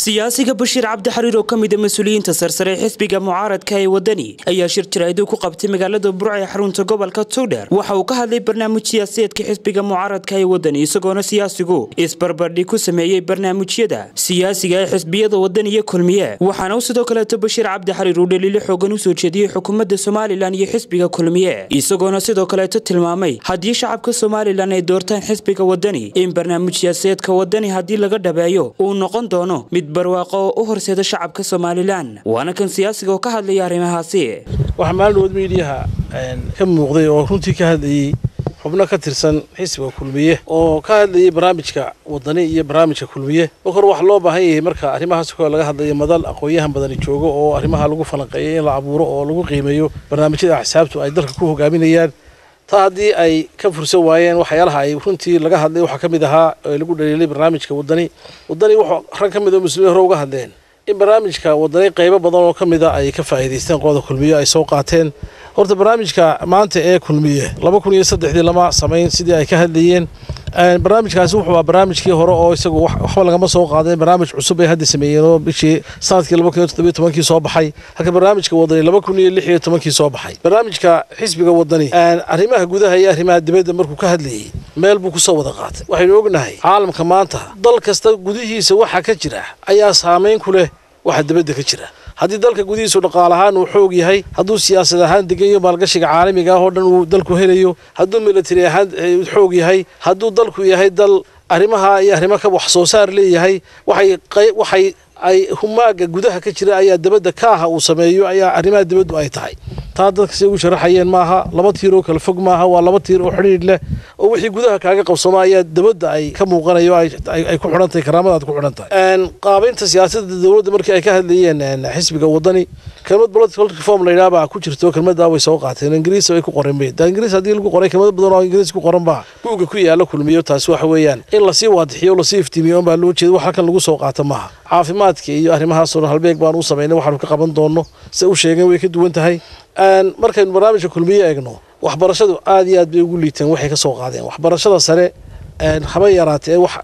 siyaasiga bashiir cabdi xariir oo ka mida mas-uuliyiinta sarsare ee xisbiga mucaaradka ee wadani ayaa shir jaraa'iduu ku qabtay magaalada burca ee xarunta gobolka togdheer waxa uu ka hadlay barnaamij siyaasadeedka xisbiga mucaaradka ee wadani isagoona siyaasigu isbarbardhig ku sameeyey barnaamijyada siyaasiga ee xisbiyada wadani iyo kulmiye waxaana uu sidoo kaleeto bashiir cabdi xariir uu dhaliilo xoogan u soo jeediyey xukuumadda somalilan iyo xisbiga kulmiye isagoona sidoo kaleeto tilmaamay haddii shacabka somalilan ay doortaan xisbiga wadani in barnaamij siyaasadeedka wadani haddii laga dhabeeyo uu noqon doono mid barwaaqo oo u horseeda shacabka somalilan waana kan siyaasiga oo ka hadlaya arrimahaasi waxaa maalinood miidiyaha ka muuqday oo runtii ka hadlayey xubno ka tirsan xisbiga kulmiye oo ka hadlayay barnaamijka wadani iyo barnaamijka kulmiye marka hore waxaa loo baahan yahay marka arrimahaas kale laga hadlayo madal aqoon-yahan badani joogo oo arrimaha lagu falanqeeyo in la abuuro oo lagu qiimeeyo barnaamijyada axsaabtu ay dalka ku hogaaminayaan taa haddii ay ka fursan waayeen waxyaalaha ay runtii laga hadlay waxaa ka mid ahaa ee lagu dhaliilay barnaamijka wadani wadani wuxuu rag ka mid oo muslimiin hore uga hadleen in barnaamijka wadani qaybo badan oo ka mida ay ka faa'iidaysteen qooda kulmiye ay soo qaateen horta barnaamijka maanta ee kulmiye laba kun iyo saddexdii lama samayn sidii ay ka hadlayeen barnaamijkaasi wuxuu aa barnaamijkii hore oo isagu waxba lagama soo qaadeen barnaamij cusub ay hadda sameeyeen oo bishii sanadkii laba kun iyo toddobiyo tobankii soo baxay halka barnaamijka wadani laba kun iyo lix iyo tobankii soo baxay barnaamijka xisbiga wadani arrimaha gudaha iyo arrimaha dibadda markuu ka hadlayey meel buu kusoo wada qaatay waxaynu ognahay caalamka maanta dal kasta gudihiisa waxa ka jira ayaa saameyn ku leh waxa dibadda ka jira haddii dalka gudihiisu dhaqaal ahaan uu xoog yahay hadduu siyaasad ahaan degan yaho maalgashiga caalamiga ah oo dhan uu dalku helayo hadduu military ahaan xoog yahay hadduu dalku yahay dal arrimaha iyo arrimo ka wax soo saar leeyahay waxay waxay ay humaaga gudaha ka jira ayaa dabadda kaaha uu sameeyo ayaa arrimaha dibaddu ay tahay taa dadka si ugu sharaxayeen maaha laba tiir oo kala fog maaha waa laba tiir oo xidhiidh leh oo wixii gudaha kaaga qabsoma ayaa dabadda ay ka muuqanayo ay ku xidhan tahay karaamadaad ku xidhan tahay qaabaynta siyaasadda dowladda markii ay ka hadlayeen xisbiga wadani kelmad political reform la yidhaha baa ku jirto kelmaddaa way soo qaateen ingiriis ay ku qoran bay da ingiriis haddii lagu qoray kelmad badan oo ingiriis ku qoran baa buugga ku yaala kulmiyo taasi waxa weeyaan in lasii waadixiyo lasii iftiimiyo unbaa loo jeeda wax halkan lagu soo qaato maaha caafimaadka iyo arrimahaasoo dhan halbeeg baan u samaynay waxaanu ka qaban doonno se u sheegeen way ka duwan tahay markaynu barnaamijka kulmiye eegno waxbarashadu aad iyo aad bay ugu liiteen waxay ka soo qaadeen waxbarashada sare haba yaraatee wax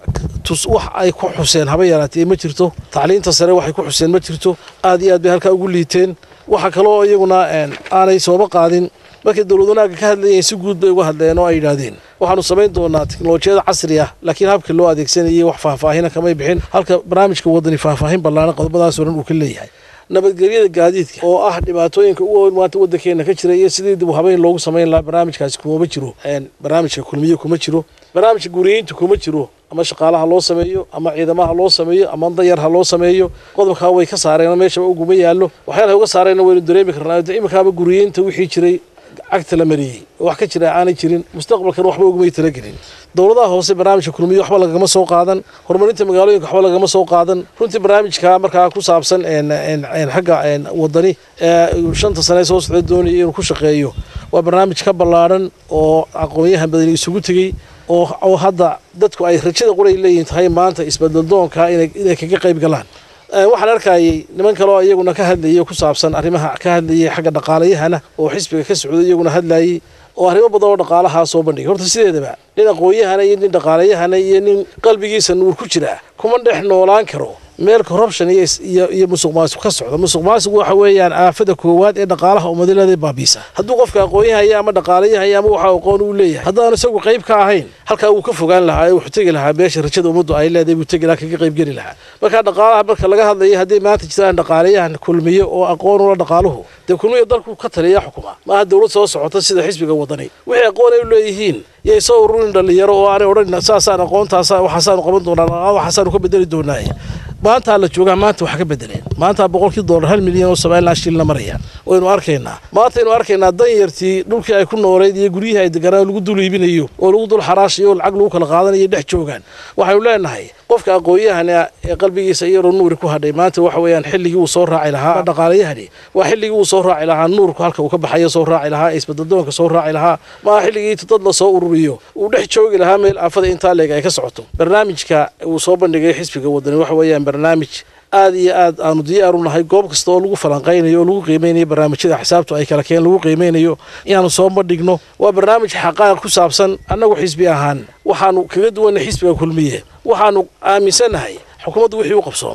ay ku xuseen haba yaraatee ma jirto tacliinta sare waxay ku xuseen ma jirto aad iyo aad bay halkaa ugu liiteen waxa kaloo iyaguna aanay sooba qaadin markay dowlad wanaagga ka hadlayeen si guud bay uga hadleen oo ay yidhaahdeen waxaanu samayn doonaa teknolojiyada casri ah laakiin habka loo adeegsanayay wax faahfaahina kamay bixin halka barnaamijka wadani faahfaahin ballaaran qodobadaasoo dhan uu ka leeyahay nabadgelyada gaadiidka oo ah dhibaatooyinka ugu weyn maanta waddankeena ka jira iyo sidii dib habeyn loogu samayn lahaa barnaamijkaasi kumama jiro barnaamijka kulmiye kuma jiro barnaamijka guriyeynta kuma jiro ama shaqaalaha loo sameeyo ama ciidamaha loo sameeyo ama danyar ha loo sameeyo qodobkaa way ka saareen meeshaba uguma yaallo waxyaalaha uga saareenna waynu dareemi karnaa iminkaaba guriyeynta wixii jiray cagta la mariyey oo wax ka jira aanay jirin mustaqbalkan waxba ugumay talagelin dowladaha hoose barnaamijka kulmiye waxba lagama soo qaadan horumarinta magaalooyinka waxba lagama soo qaadan runtii barnaamijka markaa ku saabsan xagga wadani shanta sane soo socda doonaya inuu ku shaqeeyo waa barnaamij ka ballaadhan oo aqoonyahan badani isugu tegey oo hadda dadku ay rajada quray leeyihin tahay maanta isbedeldoonka inay kaga qayb galaan waxaan arkayay niman kaleo iyaguna ka hadlayay ku saabsan arrimaha ka hadlayay xagga dhaqaalayahana oo xisbiga ka socday iyaguna hadlayay oo arrimo badan oo dhaqaalahaa soo bandhigay horta sideedaba nin aqoon-yahana iyo nin dhaqaalayahana iyo nin qalbigiisa nuur ku jira kuma dhex noolaan karo meel corruption iyo musuq maasuq ka socda musuq maasuq waxa weeyaan aafada koowaad ee dhaqaalaha ummadileeda baabiisa hadduu qofka aqoon-yahaya ama dhaqaalayahaya ama waxa aqoon uu leeyahay haddaanu isagu qayb ka ahayn halkaa wuu ka fogaan lahaa ee wuxuu tegi lahaa beesha rajada ummaddu ay leedahay buu tegi lahaa kaga qayb geli lahaa marka dhaqaalaha marka laga hadlaya hadday maanta jiraan dhaqaalayahan kulmiye oo aqoon ula dhaqaaluhu dee kulmiye dalku ka taliya xukuma maaha dowlad soo socota sida xisbiga wadani wixii aqoon ay u leeyihiin yay soo ururin dhalinyaro oo aanay odhan saasaan aqoontaas waxaasaanu qaban doonaa waxaasaanu ka bedeli doonaa maantaa la joogaa maanta wax ka bedeleen maanta boqolkii dollar hal milyan oo somalilan shilina maraya waynu arkaynaa maantaynu arkaynaa danyartii dhulkii ay ku nooleyd iyo guryihii ay deganaan lagu dul iibinayo oo lagu dul xaraashayo oo lacag lagu kala qaadanayo dhex joogaan waxaynu leenahay qofka aqoon-yahana ee qalbigiisa iyaroo nuuri ku hadhay maanta waxa weeyaan xilligii uu soo raaci lahaa dhaqaalayahani waa xilligii uu soo raaci lahaa nuurku halka uu ka baxayo soo raaci lahaa isbadadoonka soo raaci lahaa maaha xilligii dad la soo ururiyo uu dhex joogi lahaa meel aafada intaa leeg ay ka socoto barnaamijka uu soo bandhigay xisbiga wadani waxa weeyaan barnaamij aad iyo aad aanu diyaar u nahay goob kasta oo lagu falanqaynayo oo lagu qiimeynayo barnaamijyada xisaabtu ay kala keen lagu qiimeynayo inaanu soo bandhigno waa barnaamij xaqaaqa ku saabsan annagu xisbi ahaan waxaanu kaga duwanay xisbiga kulmiye waxaanu aaminsannahay xukuumaddu wixii u qabsoomay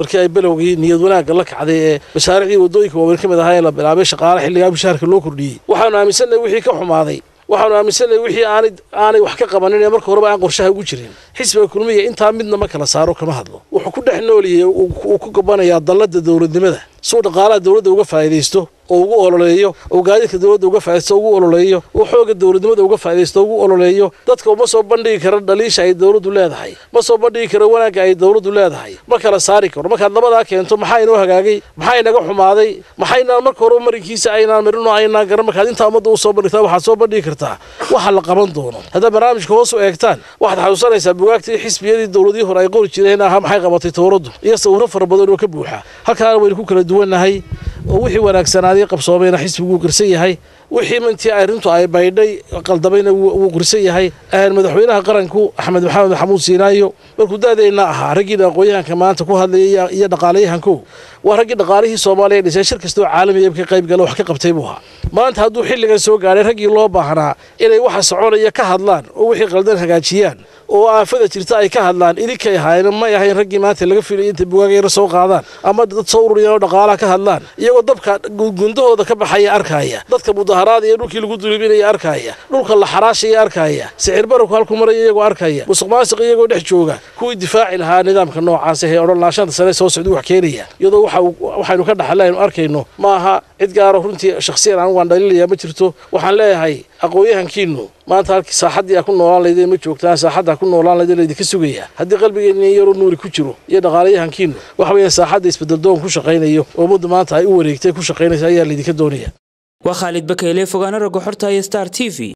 markii ay belowgii niyad wanaagga la kacday ee mashaariicdii waddooyinka waaweyn ka mid ahaa ee la bilaabay shaqaale xilligaa mushaharka loo kordhiyey waxaanu aaminsannahay wixii ka xumaaday waxaanu aaminsannahay wixii aanay aanay wax ka qabanin ee marka horeba aan qorshaha ugu jirin xisbiga kulmiya intaa midna ma kala saaro kama hadlo wuxuu ku dhex nooliyey uu ku gabanayaa dalladda dowladnimada suu dhaqaalaha dowladda uga faa'iidaysto oo ugu ololeeyo oo gaadiidka dowladda uga faaidaysto ugu ololeeyo oo xooga dowladnimada uga faaidaysto ugu ololeeyo dadka uma soo bandhigi karo dhaliisha ay dowladdu leedahay ma soo bandhigi karo wanaagga ay dowladdu leedahay ma kala saari karo markaad labadaa keento maxaa inoo hagaagay maxaa inaga xumaaday maxaynaan marka horeba marinkiisa aynaan marin oo aynaan garan markaad intaa ummadda u soo bandhigtaa waxaad soo bandhigi kartaa waxa la qaban doono haddaad barnaamijka hoos u eegtaan waxaad xasuusanaysaa bugaagtii xisbiyadii dowladihii hore ay qori jireen aha maxay qabatay towraddu iyo sawirro fara badan oo ka buuxa halkaana waynu ku kala duwannahay oo wixii wanaagsanaaday qabsoomayna xisbigu wuu qirsan yahay wixii mintii arrintu ay baydhay qaldamayna wuu qirsan yahay madaxweynaha qaranku axmed maxamed maxamuud siinaayo markuu da-deenna ahaa raggiina aqoon-yahanka maanta ku hadlaya iyo dhaqaalayahankow waa raggii dhaqaalihii soomaaliya dhisay shir kastoo caalamiya ka qayb gala wax ka qabtay buu ahaa maanta hadduu xilligan soo gaadhay raggii loo baahnaa inay waxa soconaya ka hadlaan oo wixii qaldan hagaajiyaan oo aafada jirta ay ka hadlaan idinkay ahaayeen may ahayn raggii maanta laga filay intay bugaagayra soo qaadaan ama dad soo ururiyaan oo dhaqaalaha ka hadlaan iyagoo dabka gundahooda ka baxaya arkaya dadka mudaharaada iyo dhulkii lagu dulibinaya arkaya dhulka la xaraashaya arkaya sicir bararku halku maraya iyagoo arkaya musuq maasiq iyagoo dhex jooga kuwii difaaci lahaa nidaamka noocaas ee odhan laashanta sane soo socda wax keenaya iyadoo waxaynu ka dhaxlaynu arkayno ma aha cid gaaro runtii shakhsiyan anigu waan dhaliilaya ma jirto waxaan leeyahay aqoon-yahankiinu maanta halkii saaxaddii a ku noolaan laydeen ma joogtaan saaxadda ku noolaan laydeen laydinka sugaya haddii qalbigeenna yaroo nuuri ku jiro iyo dhaqaalayahankiinu waxa weeye saaxadda isbedeldoon ku shaqaynayo oo ummadda maanta ay u wareegtay ku shaqaynaysa ayaa laydinka doonaya waa khaalid bakeyle fogaana ragga xorta iyo star t v